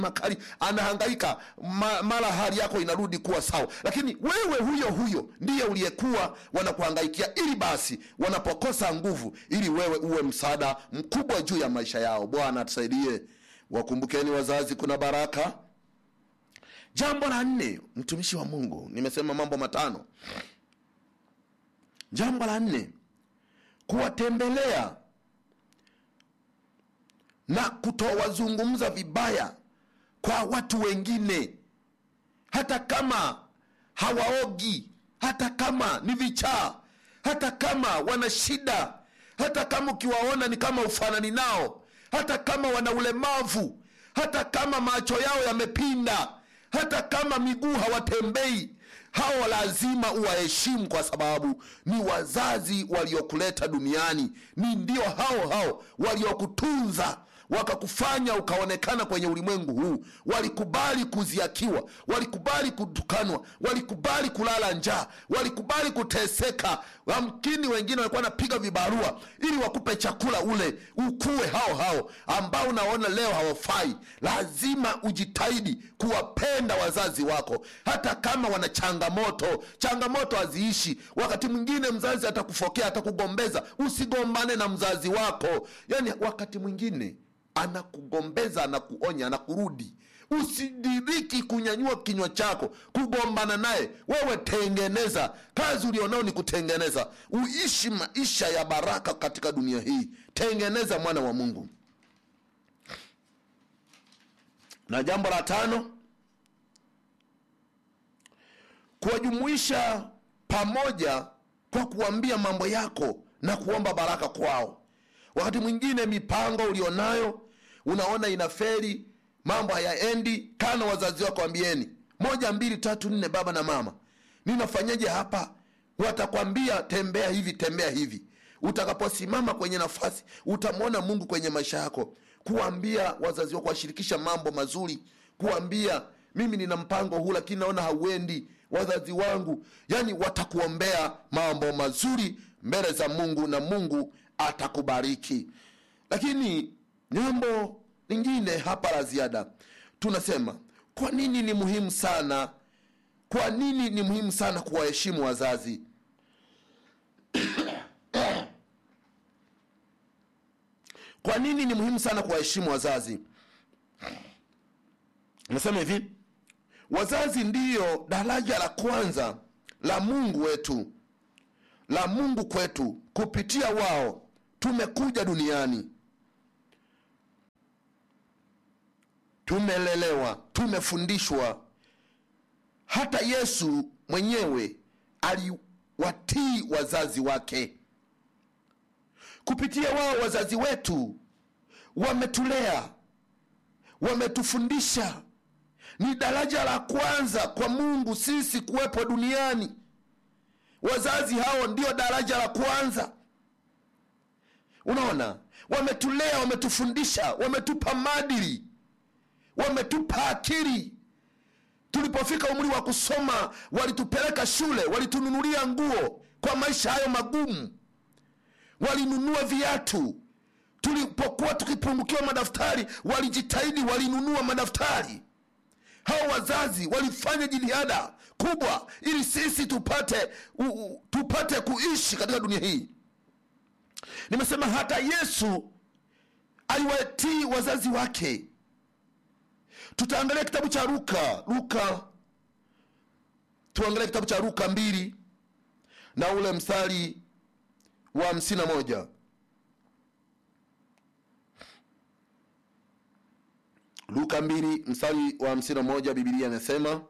makali anahangaika ma, mara hali yako inarudi kuwa sawa lakini wewe huyo huyo ndiye uliyekuwa wanakuhangaikia ili basi wanapokosa nguvu ili wewe uwe msaada mkubwa juu ya maisha yao bwana tusaidie wakumbukeni wazazi kuna baraka jambo la nne mtumishi wa mungu nimesema mambo matano jambo la nne kuwatembelea na kutowazungumza vibaya kwa watu wengine hata kama hawaogi hata kama ni vichaa hata kama wana shida hata kama ukiwaona ni kama ufanani nao hata kama wana ulemavu hata kama macho yao yamepinda hata kama miguu hawatembei hao lazima uwaheshimu kwa sababu ni wazazi waliokuleta duniani ni ndio hao hao waliokutunza wakakufanya ukaonekana kwenye ulimwengu huu walikubali kuziakiwa walikubali kutukanwa walikubali kulala njaa walikubali kuteseka amkini wengine walikuwa wanapiga vibarua ili wakupe chakula ule ukue hao hao ambao unaona leo hawafai lazima ujitahidi kuwapenda wazazi wako hata kama wana changamoto changamoto haziishi wakati mwingine mzazi atakufokea atakugombeza usigombane na mzazi wako yani wakati mwingine anakugombeza anakuonya anakurudi usidiriki kunyanyua kinywa chako kugombana naye wewe tengeneza kazi ulionao ni kutengeneza uishi maisha ya baraka katika dunia hii tengeneza mwana wa mungu na jambo la tano kuwajumuisha pamoja kwa kuambia mambo yako na kuomba baraka kwao wakati mwingine mipango ulionayo unaona inaferi mambo hayaendi kana wazazi wako ambieni moja mbili tatu nne baba na mama ninafanyaje hapa watakwambia tembea hivi tembea hivi utakaposimama kwenye nafasi utamwona mungu kwenye maisha yako kuambia wazazi wako kuwashirikisha mambo mazuri kuambia mimi nina mpango huu lakini naona hauendi wazazi wangu yani watakuombea mambo mazuri mbele za mungu na mungu atakubariki lakini jambo lingine hapa la ziada tunasema kwa nini ni muhimu sana kwa nini ni muhimu sana kuwaheshimu wazazi kwa nini ni muhimu sana kuwaheshimu wazazi nasema hivi wazazi ndiyo daraja la kwanza la mungu wetu la mungu kwetu kupitia wao tumekuja duniani tumelelewa tumefundishwa hata yesu mwenyewe aliwatii wazazi wake kupitia wao wazazi wetu wametulea wametufundisha ni daraja la kwanza kwa mungu sisi kuwepo duniani wazazi hao ndio daraja la kwanza unaona wametulea wametufundisha wametupa madili wametupa akili tulipofika umri wa kusoma walitupeleka shule walitununulia nguo kwa maisha hayo magumu walinunua viatu tulipokuwa tukipungukiwa madaftari walijitahidi walinunua madaftari hao wazazi walifanya jitihada kubwa ili sisi tupate u, u, tupate kuishi katika dunia hii nimesema hata yesu aliwatii wazazi wake tutaangalia kitabu cha luka luka tuangalia kitabu cha luka mbili na ule mstari wa hamsini na moja luka mbili mstari wa hamsini na moja bibilia inasema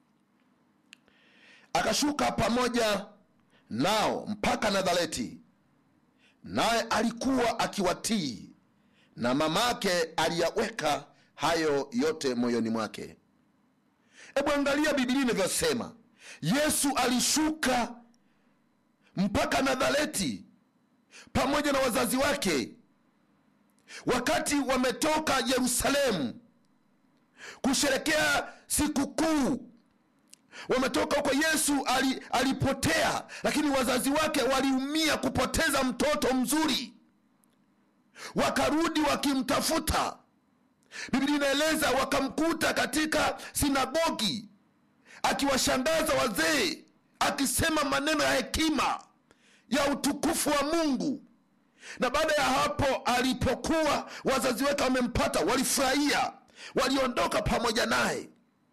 akashuka pamoja nao mpaka nazareti naye alikuwa akiwatii na mamake aliyaweka hayo yote moyoni mwake hebu angalia bibilia inavyosema yesu alishuka mpaka nazareti pamoja na wazazi wake wakati wametoka yerusalemu kusherekea sikukuu wametoka huko yesu ali, alipotea lakini wazazi wake waliumia kupoteza mtoto mzuri wakarudi wakimtafuta biblia inaeleza wakamkuta katika sinagogi akiwashangaza wazee akisema maneno ya hekima ya utukufu wa mungu na baada ya hapo alipokuwa wazazi wake wamempata walifurahia waliondoka pamoja naye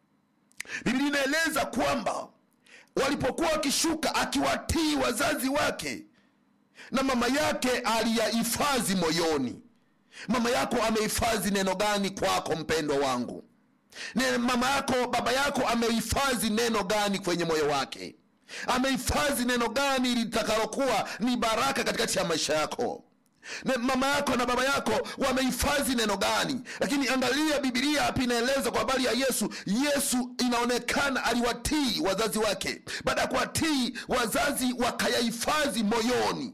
biblia inaeleza kwamba walipokuwa wakishuka akiwatii wazazi wake na mama yake aliyahifadhi moyoni mama yako amehifadhi neno gani kwako mpendwa wangu ne mama yako baba yako amehifadhi neno gani kwenye moyo wake amehifadhi neno gani litakalokuwa ni baraka katikati ya maisha yako na mama yako na baba yako wamehifadhi neno gani lakini angalia bibilia hapa inaeleza kwa habari ya yesu yesu inaonekana aliwatii wazazi wake baada ya kuwatii wazazi wakayahifadhi moyoni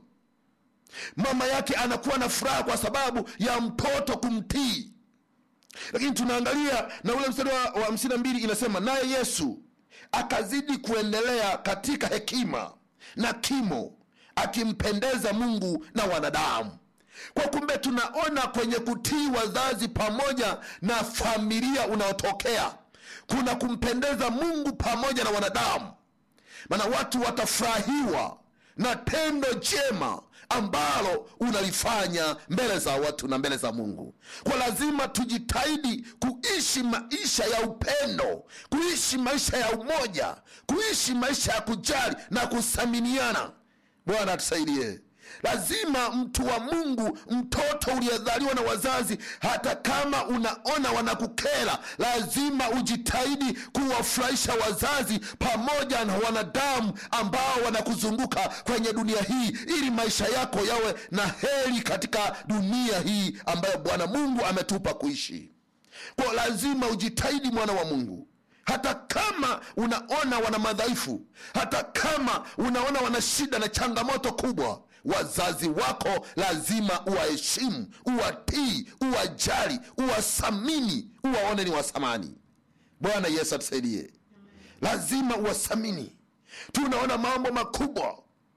mama yake anakuwa na furaha kwa sababu ya mtoto kumtii lakini tunaangalia na ule mstari wa wa hamsini na mbili inasema naye yesu akazidi kuendelea katika hekima na kimo akimpendeza mungu na wanadamu kwa kumbe tunaona kwenye kutii wazazi pamoja na familia unaotokea kuna kumpendeza mungu pamoja na wanadamu maana watu watafurahiwa na tendo jema ambalo unalifanya mbele za watu na mbele za mungu kwa lazima tujitahidi kuishi maisha ya upendo kuishi maisha ya umoja kuishi maisha ya kujali na kuthaminiana bwana atusaidie lazima mtu wa mungu mtoto uliyedhaliwa na wazazi hata kama unaona wanakukera lazima ujitahidi kuwafurahisha wazazi pamoja na wanadamu ambao wanakuzunguka kwenye dunia hii ili maisha yako yawe na heri katika dunia hii ambayo bwana mungu ametupa kuishi kwa lazima ujitahidi mwana wa mungu hata kama unaona wana madhaifu hata kama unaona wana shida na changamoto kubwa wazazi wako lazima uwaheshimu uwatii uwajali uwathamini uwaone ni wathamani bwana yesu atusaidie lazima uwathamini tunaona mambo makubwa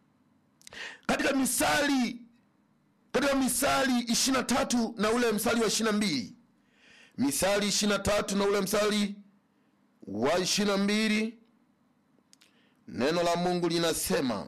katika misali katika misali ishirina tatu na ule msali wa ishirina mbili misali ishirina tatu na ule msali wa ishirina mbili neno la mungu linasema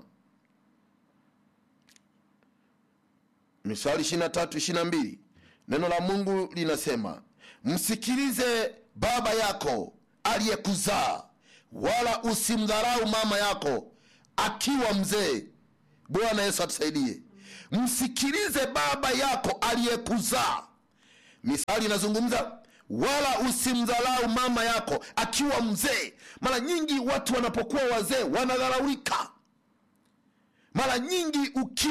misali ishirina tatu ishirina mbili neno la mungu linasema msikilize baba yako aliyekuzaa wala usimdharau mama yako akiwa mzee bwana yesu atusaidie msikilize baba yako aliyekuzaa misali inazungumza wala usimdharau mama yako akiwa mzee mara nyingi watu wanapokuwa wazee wanadharaulika mara nyingi uki